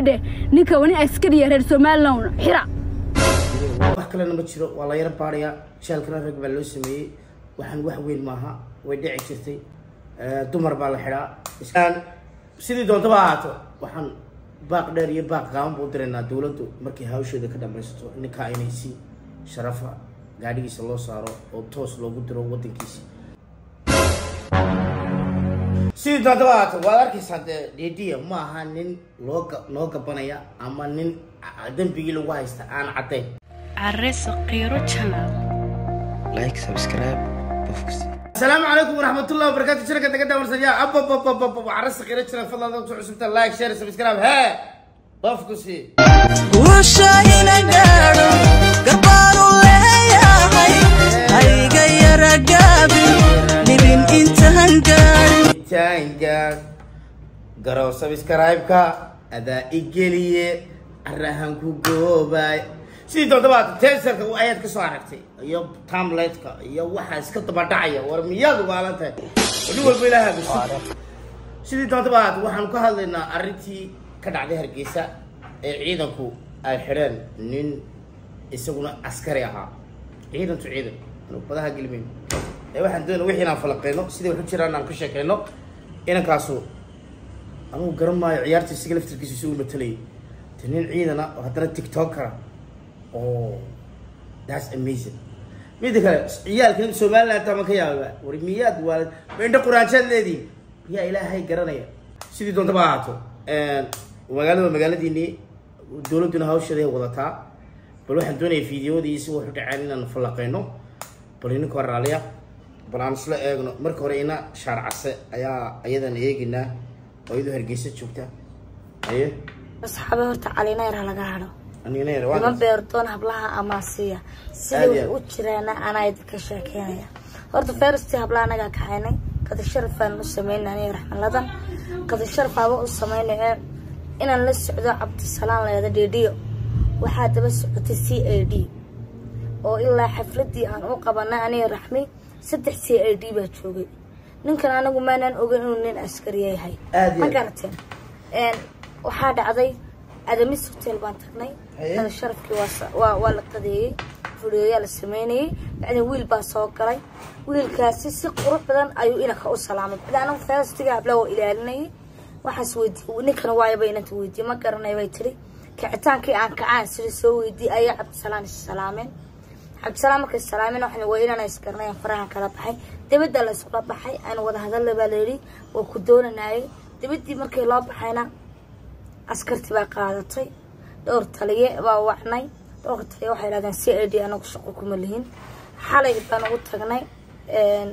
dheh ninka wani askariya reer somalilan xira wax kalena ma jiro waa la yaro baadhayaa shaalkana rag baa loo sameeyey waxaan wax weyn maaha way dhici jirtay dumar baa la xidhaa sidii doontaba ahaato waxaan baaq dheer iyo baaq gaaban buu diraynaa dowladdu markay hawsheeda ka dhamaysato ninkaa inay si sharafa gaadhigiisa loo saaro oo toos loogu diro waddankiisa sidii doontaba ahaato waad arkaysaa dee dhiidhiya ma aha nin loo noo gabanaya ama nin dembigii lagu haysta aan caddayn عرس قيرو channel like subscribe qofkasi السلام عليكم ورحمة الله وبركاته شركة تقدم ورسالة أب أب أب أب أب عرس خيرت شركة فضل الله تروح سبت لايك شير سبسكرايب ها بفكسي guusha ina gaadho garbaanu leeyahay hayga yara gaabin dhibin intaan gaadhin تانجا قرأوا سبسكرايب كا أدا إيجيلية الرهان كو جوباي sidii doontabaad teeserka ayaad ka soo aragtay iyo tamletka iyo waxa iska daba dhacaya war miyaad ubaalan tahay wadhi walba ilaaha bisu sidii doontabaad waxaan ka hadlaynaa arrintii ka dhacday hargeysa ee ciidanku ay xidheen nin isaguna askari ahaa ciidantu ciidan anu badaha gelmeyn ee waxaan doonaa wixii inaan falaqeyno sidii waxu jiraan aan ka sheekeyno inankaasu anugu garan maayo ciyaarta isaga laftirkiisa isagu matalayay te nin ciidana oo haddana tiktokera oh that's amazing mida kale ciyaalkan somaliland tama ka yaaba war miyaad waalid ma indha quraanjaad leediin miyaa ilaahay garanaya sidii doontaba ahaato magaalada waa magaaladiinii dowladduna hawsheeda ay wadataa bal waxaan doonaya fideoadii si waxu dhaceen inaan falaqeyno bal ininka hor raaliya bal aan isla eegno marka hore ina shaar case ayaa ayadan eegaynaa oo iyadoo hargeysa joogta aye asxaabe horta calinayra laga hadho anigana yar ima waa beerdoon hablaha amaasiya Aad sidii iyo way aad. u jiraana anaa idinka sheekeynaya horta feristii hablaha anagaa kaxaynay qadi sharafaan u sameynay aniga raxmaladan qadi sharafaaba u sameynaya inaan la socdo cabdisalaan leeda dhidhiyo waxaa daba socotay c a d oo ilaa xafladii aan u qabanay aniga raxmi saddex c a d baa joogay ninkan anagu maanaan ogeyn inuu nin askariya yahay Aad iyo ma aad. garateen Een, waxaa dhacday adamis hotel baan tagnay Haye. kada sharafkii waa sa- waa waa la qadeeyey fuliyoyaa la sameynayey bacdin wiil baa soo galay wiilkaasi si qurux badan ayuu inanka u salaamay bacdi anagu faastiga habla oo ilaalinayay waxaas weydiiyey ninkana waayaba inanta weydiiyey ma garanay bay tiri kicitaankii aan kacaan sida soo weydiiyey ayaa cabdisalaan is salaameen cabdisalaam markay salaameen waxaan waa inaan isgarnayan farahan kala baxay dabadda la iskula baxay aan wada hadalla baa layidhi waa ku doonanayay dabaddii markii loo baxayna askarti baa qaadatay dhowr taliye baa wacnay dhowr taliye waxay yidhahdeen c a d anagu shaqo kuma lihin xalay baan ugu tagnay een,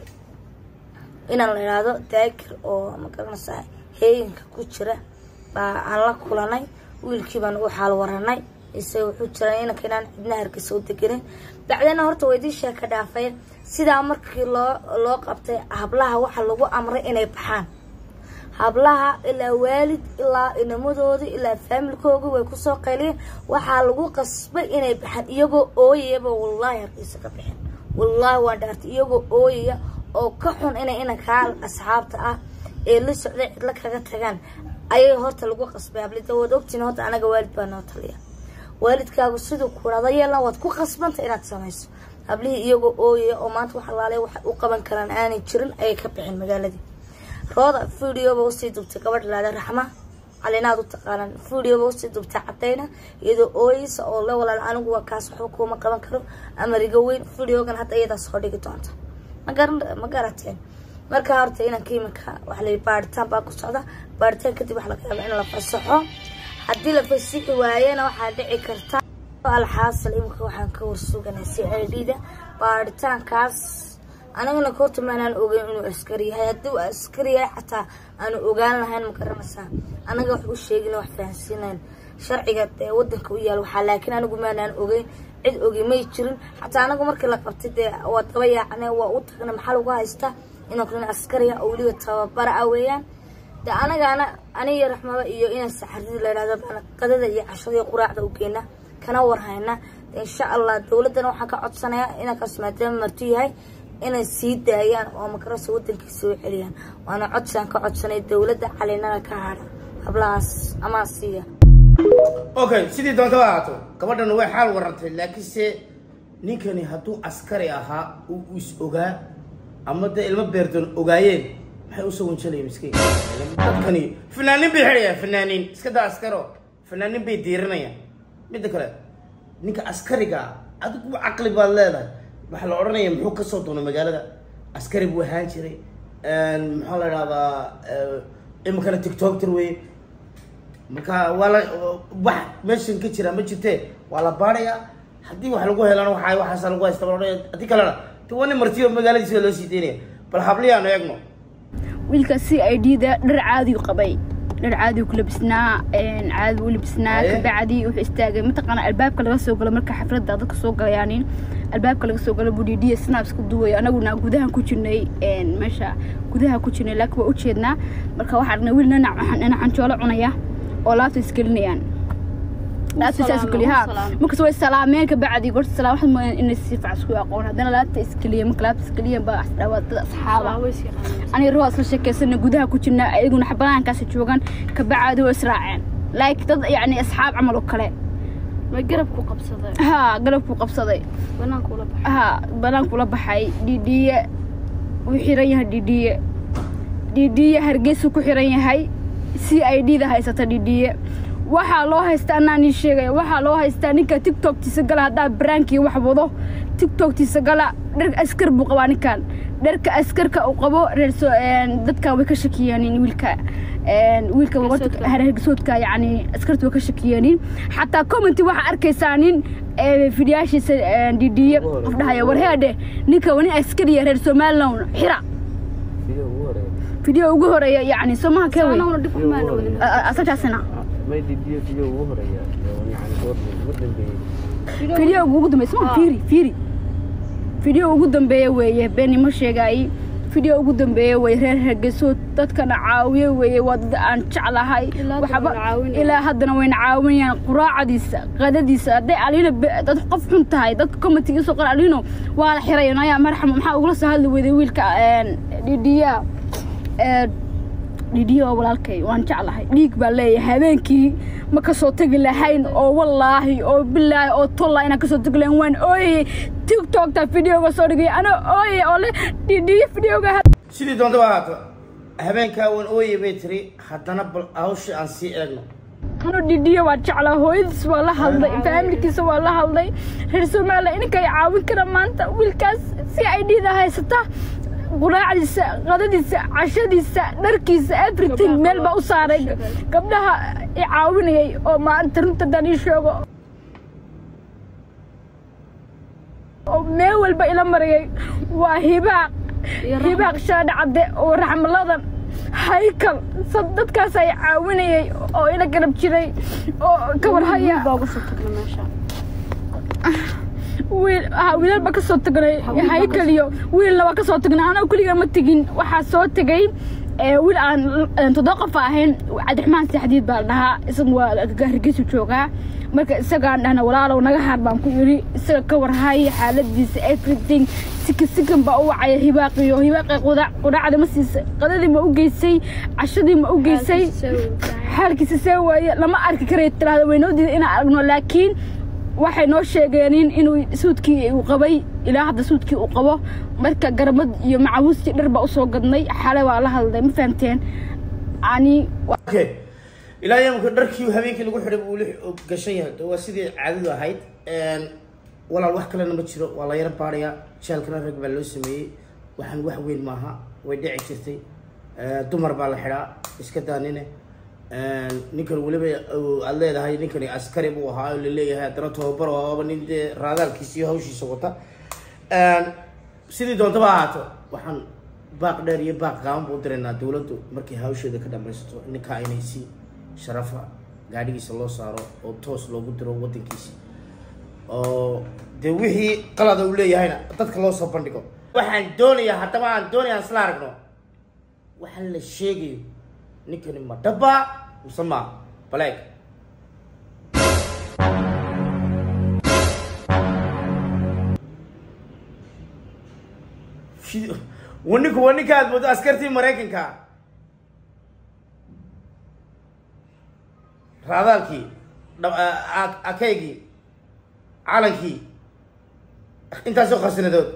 inaan la yidhaahdo daakir oo ma garanaysaa heeganka ku jira baa aan la kulanay wiilkii baan ugu xaal waranay isaga wuxuu jiray inanka inaan cidna hargeysa u degenin bacdina horta waydii sheeka dhaafeen sidaa markii loo loo qabtay hablaha waxa lagu amray inay baxaan hablaha ilaa waalid ilaa inamadooda ilaa faamilkooga way kusoo qayliyeen waxaa lagu qasbay inay baxaan iyagoo ooyayaba wallaahi hargeysa ka bixin wallaahi waan dhaartay iyagoo ooyaya oo ka xun inay inankaa asxaabta ah ee la socday cidlo kaga tagaan ayay horta lagu qasbay hablida waad ogtiin horta anaga waalid baa noo taliya waalidkaagu siduu ku dhada yeelan waad ku qasbanta inaad samayso hablihii iyagoo ooyaya oo maanta wax alaale waxay u qaban karaan aanay jirin ayay ka bixin magaaladii rooda videoba usii dubtay gabadh laada raxma calinaad u taqaanaan videoba usii dubtay cadayna iyadoo ooyeysa oo la walaal anigu waa kaas waxba kuuma qaban karo amariga weyn videogan hadda iyadaa soo dhigi doonta ma garan ma garateen markaa horta inanka iminka waxa la yidhi baaritaan baa ku socda baaritaan kadib waxa laga yaaba in la fasaxo haddii la fasixi waayena waxaa dhici karta alxaasil iminka waxaan ka warsuganay c i d da baaritaankaas anigana koorta maanaan ogeyn inuu askari yahay haddii uu askari yahay xataa aanu ogaan lahayn ma garanaysaa anaga wax u sheegin wax fahansiinayn sharciga dee wadanka u yaal waxaa laakiin anigu maanaan ogeyn cid ogi may jirin xataa anagu markii la qabtay dee waa daba yaacne waa u tagnay maxaa lagu haystaa inuu nin askariya oo weliba tababara ah weeyaan de anagaana aniga raxmaba iyo inaan saxaridi la yidhahdo baan qadada iyo cashada iyo quraacda u geena kana warhayna de insha allah dowladdana waxaan ka codsanayaa inankaas maadaama marti yahay inay sii daayaan oo makarasa wadankiisa u celiyaan waana codsaan ka codsanay dowladda calinada ka hadha hablahaas amaa siiya okay sidii doontaba ahaato gabadhan way xaal warantay laakiinse ninkani hadduu askari ahaa uu is ogaa ama dee ilmo beerdoon ogaayeen maxay usoo wanjalayeen miskiin dadkani fanaanin bay xidhayaan fanaaniin iska daa askaro fanaanin bay diirinayaan midda kale ninka askariga ah adigu caqli baad leedahay waxaa la odhanaya muxuu kasoo doonay magaalada askari buu ahaan jiray maxaa la idhahdaa iminkana tiktokter wey marka waa la wax meeshan ka jira ma jirte waa la baarayaa haddii wax lagu helana waxa waxaasa lagu haysta bal haddii kalena de waa nin martiyo magaaladiisa loo sii daynaya bal habliyaanu eegno wiilka c i d da dhar caadiyu qabay dhar caadiyu ku labisnaa caadi u labisnaa Aye. kabacdi wuxuu istaagay mataqaana albaabka laga soo galo marka xafladda dadka soo galayaanin albaabka laga soo galo budhiidhiya snaps ka duway anaguna gudahan ku jirnay meesha gudaha ku jirnay laakiin waa ujeednaa marka waxaa aragnay wiil nanac nanacanjoolo cunaya oo laabta isgelinayaan laabta saas salaamay, geliya wuu ha salaamay. markas way salaameen kabacdi gorta salaam waxaad mooyaan inay si fiican isku aqoon haddana laabta iskeliya marka laabta iskeliya baa isdhawaa dad asxaaba aniga ruuxa isla sheekeysana gudaha ku jirna ayaguna banaankaasi joogaan kabacdi way israaceen like dad yacni asxaab camal oo kale ma garabku qabsaday ha galabkuu qabsaday banaanka ula baxay ha banaankula baxay dhiidhiye wuu xiran yahay dhiidhiye dhiidhiye hargeysuu ku xiran yahay c i d da haysata dhiidhiye waxaa loo haystaa anaa nii sheegaya waxaa loo haystaa ninka tiktoktiisa gala haddaa baraankii wax wado tiktoktiisa gala dharka askar buu qabaa ninkan dharka askarka uu qabo reer soo dadkan way ka shakiyeenin wiilka een, wiilka Hargeysoodka. hargeysoodka yacni askarta way ka shakiyeenin xataa commenti waxaa arkaysaa nin ee, fidiyaashiisa een, dhiidhiye qof dhahaya warheedhe ninka wani askariya reer somaliland xira video ugu horeeya yacni somaha kee wey anaguna dhib kumaana wadin asagaasina may didiyo video ugu horeeya yani goorma ugu dambeeyey video ugu dambeeya soma fiiri fiiri video ugu dambeeya weeye beenimo sheegaay video ugu dambeeya weeye reer hargeysood dadkana caawiye weeye waa dad aan jeclahay Ilaa haddana waxba wayna caawinayaan. ilaa haddana wayna caawinayaan quraacadiisa qadadiisa hadday aliina be- dad qof xun tahay dadka commentiga soo qora aliino waa la xiray ayaa marxam maxaa ugula soo hadli weyday wiilka dhidiya dhidiya oo walaalkay waan jeclahay dhiig baa leeyahay habeenkii ma kasoo tegi lahayn oo wallaahi oo bilaahi oo tolla inaan kasoo tegi lahayn waan ooyey tiktokta videoga soo dhigay ana ooyey oo le dhidiya videoga sidii doontaba ahaato habeenkaa wan ooye bay tiri haddana bal hawshii aan sii eegno ano dhidiya waa jeclaa hooyadiis waa la hadlay faamilkiisa waa la hadlay reer somaliland ininka ay caawin kara maanta wiilkaas si ay dhiida haysata quraacdiisa qadadiisa cashadiisa dharkiisa everything meel baa u saaray gabdhaha i caawinayay oo maanta runta haddaan ii sheego oo meel walba ila marayay waa hibaaq hibaaq shaadha cadde oo raxmaladan haykal sad dadkaas ay caawinayay oo ila garab jiray oo ka warhaya baa uga soo tagna meesha wiil ah wiilal baa ka soo tagnay haykal iyo wiilna waa ka soo tagnay anoo keliga ma tegin waxaa soo tegay ee, wiil aan aan toddoba qof ahayn cabdiraxmaan saxdiid baa la dhahaa isaga waa hargeysu joogaa marka isagaan dhahna walaalow naga haar baan ku yidhi isaga ka warhay xaaladiisa everything sika sikan baa u wacaya hibaaqiyo hibaaqi quda- qudhaacda ma siisay qadadii ma u geysay cashadii ma u geysay xaalkiisa see waaye lama arki karay tiraahda waynoo diiday inaan aragno laakiin waxay noo sheegeen inuu suudkii uu qabay ilaa hadda suudkii uu qabo marka garmad iyo macawiistii dhar baa usoo gadnay xale waa la hadlay ma fahamteen ani okay ilaa yamka dharkii habeenkii lagu xidhay buu li- gashan yahay de waa sidii caadadu ahayd walaal wax kalena ma jiro waa la yaro baarayaa jeelkana rag baa loo sameeyey waxaan wax weyn maaha way dhici jirtay Eh, dumar baa la xidhaa iska daanine ninkan weliba uu- aad leedahay ninkani askari buu ahaa oo laleeyahay haddana tababar oo aba nin dee raadaalkiisa iyo hawshiisa wata sidii doontaba ahaato waxaan baaq dheer iyo baaq gaaban buu diraynaa dowladdu markay hawsheeda ka dhamaysato ninkaa inay si sharafa gaadhigiisa loo saaro oo toos loogu diro wadankiisa oo dee wixii qalada uu leeyahayna dadka loo soo bandhigo waxaan doonayaa haddaba aan doonaya aan isla aragno waxaan la sheegayo ninkani ma dhaba mise ma baleeg Fi- waa ninku waa ninka aad moodo askartii maraykanka raadaalkii akaygii calankii intaasoo khasnadood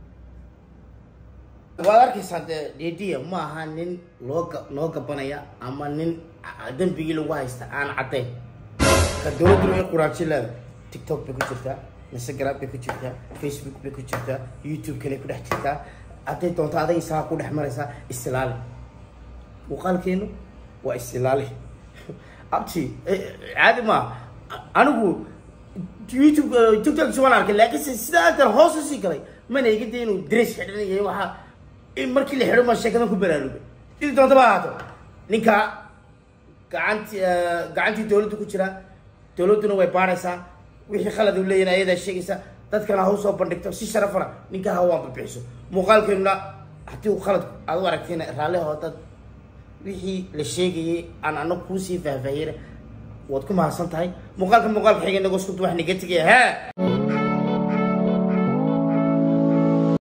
waad arkaysaa dee dhediya ma aha nin loo ga- noo gabanaya ama nin dembigii lagu haysta aan caddayn ka dowladdu way quraanji leeda tiktok bay ku jirtaa instagram bay ku jirtaa facebook bay ku jirtaa youtube kale ku dhex jirtaa hadday doonto aday isagaa ku dhex maraysaa istilaali muuqaalkeenu waa istilaali abti eh, caadi ma anigu youtube eh, tiktok waan arkay laakiinse sidaa intan hoos usii galay mana iga day inuu dress xidhanayay waxaa in markii la xidho ma sheekadan ku baraarugay sidii doonta ba ahaato ninka gacanti gacantii dowladda ku jira dowladduna way baaraysaa wixii khalad uu leeyahay ayadaa sheegaysa dadkana ha usoo bandhigto si sharafana ninkaa ha waan babixiso muuqaalkeennuna haddii uu khalad aad u aragtayna raalli hoo dad wixii la sheegayay aan anagu kuusii faahfaahiyena waad ku mahadsan tahay muuqaalka muuqaalka xiga inagoo isku duwax naga tegaya hee